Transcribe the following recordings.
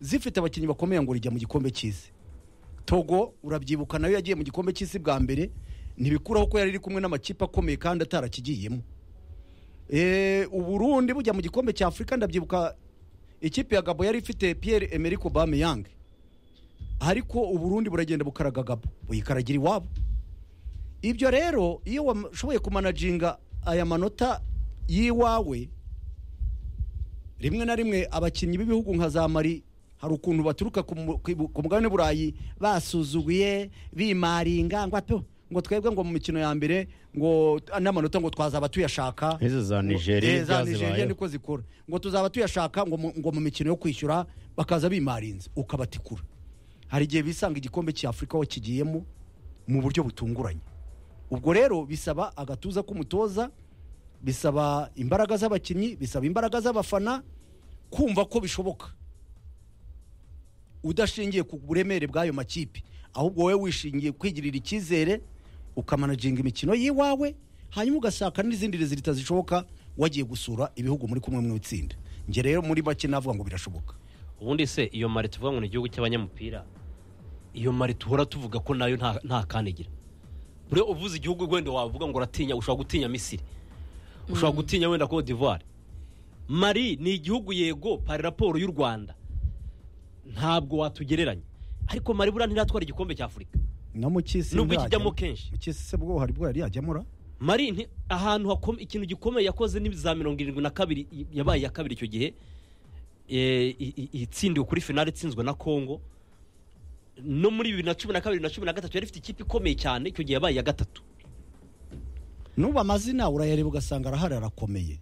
zifite abakinnyi bakomeye ngo rijya mu gikombe cy'isi togo urabyibuka nayo yagiye mu gikombe cy'isi bwa mbere ntibikuraho ko yari iri kumwe n'amakipe akomeye kandi atarakigiyemo Eh, uburundi bujya mu gikombe cya afurika ndabyibuka ikipe ya gabo yari ifite pierre emerick Aubameyang ariko uburundi buragenda bukaraga gabo buyikaragira iwabo ibyo rero iyo washoboye kumanajinga aya manota y'iwawe rimwe na rimwe abakinnyi b'ibihugu nka za mari hari ukuntu baturuka ku mu- ku ibu- ku mugabane burayi basuzuguye bimaringa ngo ato ngo twebwe ngo mu mikino ya mbere ngo t- n'amanota ngo twazaba tuyashaka Nk'izo za Ngo- Nigeria Eh, za byazibayeho. nigeria niko zikora ngo tuzaba tuyashaka ngo mu- ngo mu mikino yo kwishyura bakaza bimarinze ukabatikura hari igihe bisanga igikombe cya afurika wakigiyemo mu buryo butunguranye ubwo rero bisaba agatuza k'umutoza bisaba imbaraga z'abakinnyi bisaba imbaraga z'abafana kumva ko bishoboka udashingiye ku buremere bw'ayo makipe ahubwo wowe wishingiye kwigirira icyizere ukamanaginga imikino y'iwawe hanyuma ugashaka n'izindi rezilita zishoboka wagiye gusura ibihugu muri kumwe mu itsinda njye rero muri make navuga ngo birashoboka ubundi se iyo mari tuvuga ngo ni igihugu cy'abanyamupira iyo mari tuhora tuvuga ko nayo nta- nta kanigira buriya uvuze igihugu wenda wavuga ngo uratinya ushobora gutinya misiri ushobora gutinya wenda cote d'ivoire mari ni igihugu yego pari raporo y'u rwanda ntabwo watugereranya ariko mari buriya ntiratwara igikombe cy'afurika no mu cy'isi Nubwo ntihajyamo. ikijyamo kenshi. mu cy'isi se bwo hari bwo yari yajyamura mari nti- ahantu hakome ikintu gikomeye yakoze ni za mirongo irindwi na kabiri i- yabaye iya kabiri icyo gihe eh, i- i- itsindiwe kuri finale itsinzwe na congo no muri bibiri na cumi na kabiri na cumi na gatatu yari ifite ikipe ikomeye cyane icyo gihe yabaye iya gatatu nuba amazina urayareba ugasanga arahari arakomeye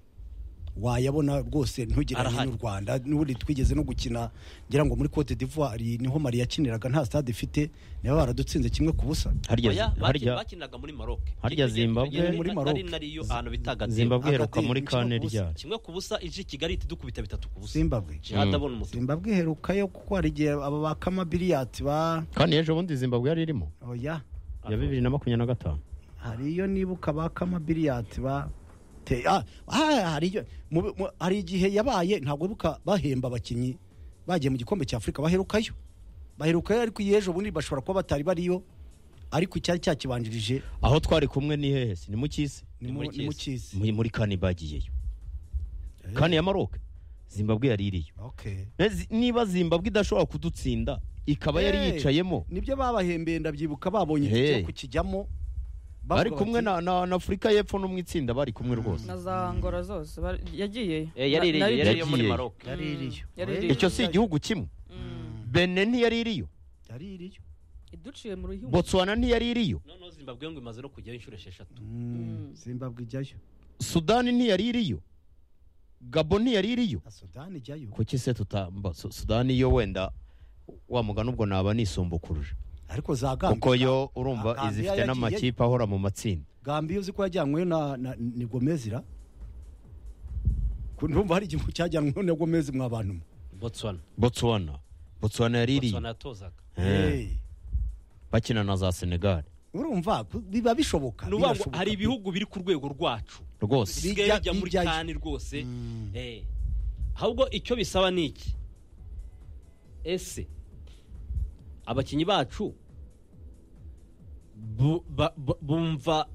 wayabona rwose ntugeranye Arahari. n'u rwanda n'ubundi twigeze no gukina ngira ngo muri cote d'ivoire niho mari yakiniraga nta stade ifite niba baradutsinze kimwe ku busa harya Oya, zi- baki- harya bakiniraga muri maroc harya Zimbabwe- Muri muri Maroc. maroc nariyo ahantu bitaga zimbabwe iheruka Hagati muri mu kane kibuga ryari kimwe ku busa ije i kigali ihita idukubita bitatu ku busa zimbabwe jihad abona umutima zimbabwe iherukayo kuko hari igihe aba ba kama biriyati ba kandi ejo bundi zimbabwe yari irimo oya ya bibiri na makumyabiri na gatanu hari iyo nibuka ba kama biriyati ba te- ah, ah, hari iyo- mu- mu- hari igihe yabaye ntabwo ibuka bahemba abakinnyi bagiye mu gikombe cya afurika baherukayo baherukayo ariko iyi ejo bundi bashobora kuba batari bariyo ariko icyari cyakibanjirije aho twari kumwe ni hehe se? ni mu cy'isi ni Ni mu- muri ni mu cy'isi. cy'isi muri muri kane bagiyeyo kane ya maroc zimbabwe yari iriyo Okay. Ezi- niba zimbabwe idashobora kudutsinda ikaba Hey, yari yicayemo nibyo babahembeye ndabyibuka babonye Hey. cyo kukijyamo bari bavuga kumwe bati, na na- na afurika y'epfo no mu itsinda bari kumwe rwose na za ngora zose ba- yagiyeyo Eh, yari iriyo, Nayo yari iriyo muri Yagiye. maroc yari iriyo Yari Hey. iriyo. icyo si igihugu kimwe bene ntiyari iriyo yari iriyo iduciye mu ruhimu botswana ntiyari iriyo noneho zimbabwe ngo imaze no kujyaho inshuro esheshatu Mm. zimbabwe ijyayo sudani ntiyari iriyo gabo ntiyari iriyo na sudani ijyayo kuki se tutamba Su- sudani yo wenda wa mugani ubwo naba nisumbukuruje ariko za gambi kuko yo urumva Gambia izifite yagiye- n'amakipe ahora mu matsinda gambi uzi ko yajyanyweyo na, na ni gomezira ndumva hari igihugu cyajyanweho na gomezi mwa bantu mwe botswana botswana botswana yari iriyo botswana yatozaga Eh, Hey. bakina na za senegal urumva ku- biba bishoboka ni ukuvuga ngo birashoboka. hari ibihugu biri ku rwego rwacu rwose bisigaye Bijya- bijya muri bijyayo. kani rwose Eh. ahubwo icyo bisaba ni iki ese abakinnyi bacu bu- ba- bu- bumva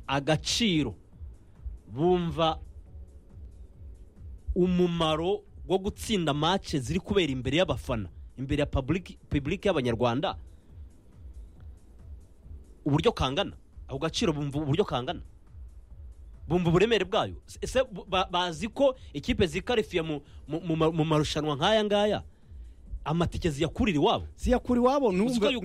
agaciro bumva umumaro wo gutsinda match ziri kubera imbere y'abafana imbere ya public public y'abanyarwanda uburyo kangana ako gaciro bumva uburyo kangana bumva uburemere bwayo ese bu- ba- bazi ko ikipe zikarifiye mu, mu, mu, ma- mu marushanwa nk'aya ngaya amatike ziyakurira iwabo ziyakura iwabo Uzi ko nubwo nubwo za buriya-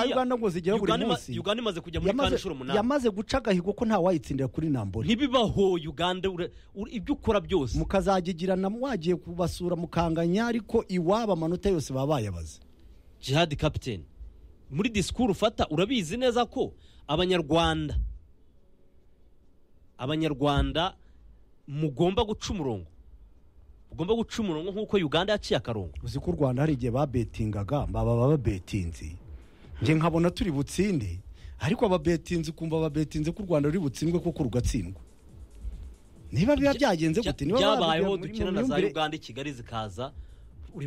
uganda ngo zigera buri Uganda ima- munsi Uganda imaze kujya muri kane yamaze, inshuro umunani yamaze guca agahigo ko nta wayitsindira kuri nambori ntibibaho uganda ura- ura- ibyo ukora byose mukazagigirana wagiye kubasura mukanganya ariko iwabo amanota yose baba bayabaze jihad captain muri disikuru ufata urabizi neza ko abanyarwanda abanyarwanda mugomba guca umurongo mugomba guca umurongo nk'uko uganda yaciye akarongo uzi ko u rwanda hari igihe babetingaga baba babetinzi njye nkabona turi butsinde ariko ababetinzi ukumva babetinze ko u rwanda ruri butsindwe kuko rugatsindwa niba biba byagenze gute niba byabayeho babigira muri- dukina mu na za myumvire- uganda i kigali zikaza